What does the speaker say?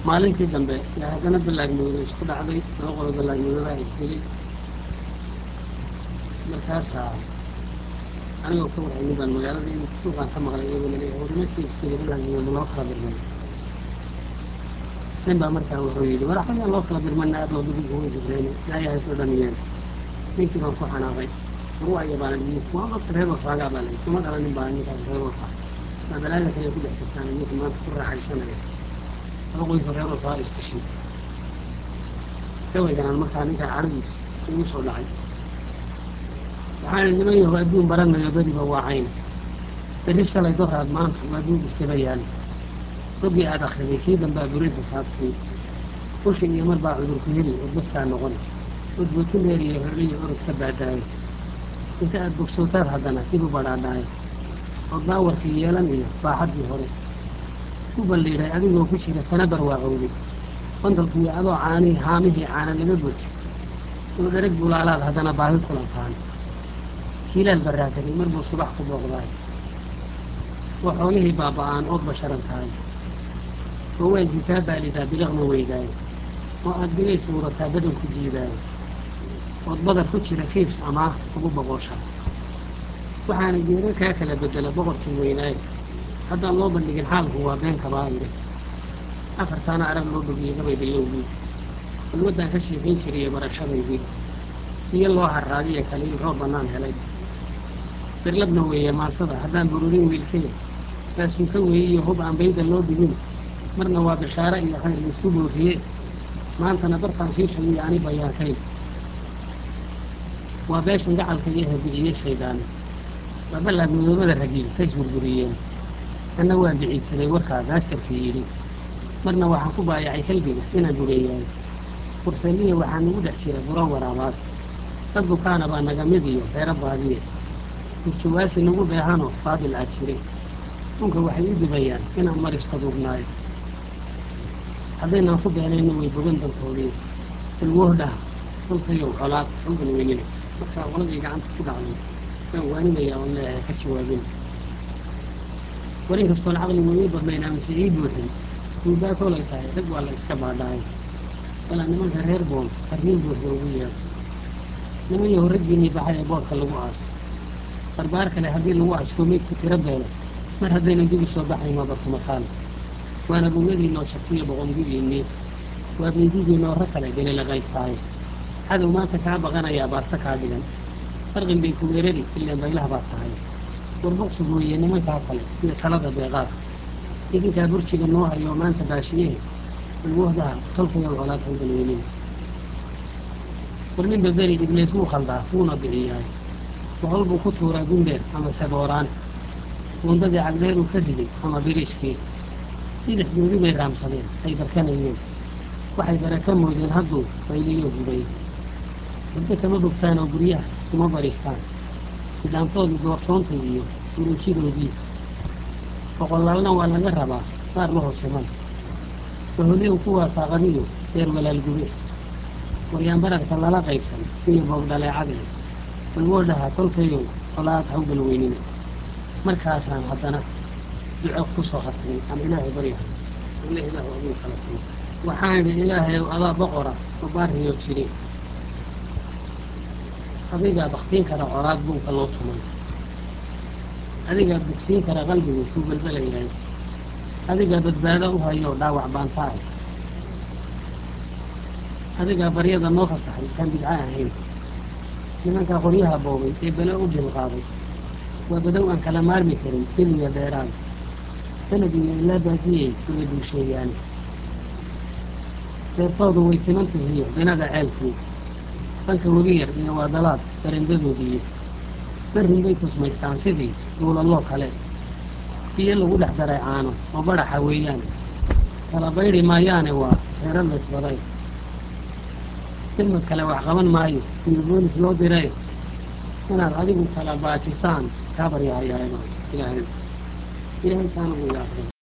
maalintii dambe yaa haddana ballaagmoodo isku dhacday laba qolo ballaagmoodobaa isdilay markaasaa anigoo ka warhaynin baan magaalada in suuqaan ka maqlay iyagoo laleeyahay war nimankii isdilay ballaagmoodo loo kala birmay nin baa markaa wuxuu yidhi war axayaan loo kala birmana aad oo dubigu way jibreen ilaayahay soo dhamiyeen ninkii baan ku xanaaqay war waa yabaanan waa dadka reer warfaagaa baa layi kuma dhalanin baa ninkaas reer warfaa maa balaaga kale ku dhex jirtaan ninka maanta ku raaxaysanaya laba qoysoo reer warfaa istishay gabayganaan markaa ninkaa cadhadiis igu soo dhacay waxaan niman yaho adduun baranayo beriba waa cayn berri shalay doraad maanta waa duug iskaba yaal ogii aad akriday kii dambaa burin xisaabtii ushi iyo mar baa cudurku heli oo bastaa noqon udbuutu dheer iyo hordhiyo orod ka baadaayo inta aad bogsootaad haddana dib u badhaadhaayo oo baawarkii yeelan iyo baaxaddii hore u balliidhay adigoo ku jira sana barwaaqowday qondalkiiyo adoo caanihii haamihii caana laga buuxi oo dhereg bulaalaad haddana baahi kulantaan jiilaal barraatagay mar buu subax ku booqdaay oo xoolihii baaba'aan ood basharan tahay oo waalkii kaa baalidaa biliqma weydaayo oo aad bilays muurataa badan ku jiidaayo ood badar ku jira kiibs amaah ugu boqosha waxaana geero kaa kala bedela boqorkii weynaayo haddaan loo bandhigin xaalku waa been kabaayire afartaana arag loo dhogiyey gabay bilowgii balwaddaan ka sheekayn jiriyo barashadaydii biyo loo harraadiyo kaliil roob bannaan helay birlabna weeye maasada haddaan bururin wiilkaya baasunka weeye iyo hub aan bayda loo dhigin marna waa bishaare iyo khayr laisku booriye maantana bartaan shiishayiyo ani bayaankayn waa beeshan gacalka iyo habiciye shaydaan waa ballaad midoobada ragiil kays burburiyeen anna waan biciidsaday warkaa gaastarkii yidhi marna waxaan ku baayacay kalbiga inaan dureeyahay furseeliya waxaa nagu dhex jira buro waraabaad dad bukaana baa naga mid iyo reero baadiye burjawaasi nagu dheehanoo baadil aad jiray dhunka waxay u dibayaan inaan mar isqaduurnaayo haddaynaan ku beenayno way bogan dantoodii balwoohdhaha dhulkayow colaad xulgan weynina markaa qoladii gacanta ku dhacday waan waanimayaa oon leeyahay ka jawaabin war inkastoon caqli weeye badnayn amase ii buuxin duubaa kolay tahay rag waa la iska baadhaay walaa nimanka reer boon farriin buuxda ugu yeedho niman yaho raggiinnii baxay ee boodhka lagu aaso barbaar kale haddii lagu askoo meydku tiro beelo mar haddaynan dib u soo baxayn waa barkumataal waana bugadiinoo jabtiyo boqondidiinnii waa beydidiinoo rag kale belelaqaystaaye cadow maanta kaa baqanayaa baasta kaa dhigan farqin bay ku weerari ilaan baylaha baad tahay warboqsug weeye nimankaa kale iyo talada beeqaad idinkaa burjiga noo hayoo maanta baashiyehe balwoohdaha tolkayow colaad hawgalweynin war ninba beri ibleys wuu khaldaa wuuna biciyaay boqol buu ku tuuraa gundheer ama sabooraan buundadii cagdheer uu ka riday ama biriishkii bidixdoodii bay raamsadeen ay barkanayeen waxay bare ka moodeen hadduu bayliyo gubay muddo kama bogtaan oo guryaha kuma bariistaan nidaamtoodii doorsoontii iyo uruujidoodii boqolaalna waa laga rabaa qaar la hoosiman baholiyow kuwaa saaqadiyo reer walaalgube waryaan bararka lala qaybsan iyo boog dhaleecadee balwoodhaha tolkayow colaad hawgal weynina markaasaan haddana duco ku soo hartay aan ilaahay baryahay ile ilaahu aduu kala tumo waxaan idhi ilaahayow adaa boqora oo baariyo jiri adigaa baktiin kara colaad buunka loo tumay adigaa bugsiin kara qalbigu kuu balbelayahay adigaa badbaado u hayo dhaawac baanta ah adigaa baryada noo fasaxay kaan bidco ahayn nimankaa qoryaha boobay ee bele u bilqaaday waa badow aan kala maarmi karin biliya dheeraad sanad iyo ilaa baadiyey uga duusheeyaane deertoodu way simantihiyo binada ceelkii dhanka webi yar iyo waa dalaad barendadoodiiyo barrin bay tusmaystaan sidii duulaloo kale biyo lagu dhex daray caano oo badhaxa weeyaan kala baydhi maayaane waa reero laysbaday silmad kale wax qaban maayo iyo boolis loo diray inaad adigu kala baajisaan kaa baryahayaayo ilaahay ilaahay kaana u yaaqay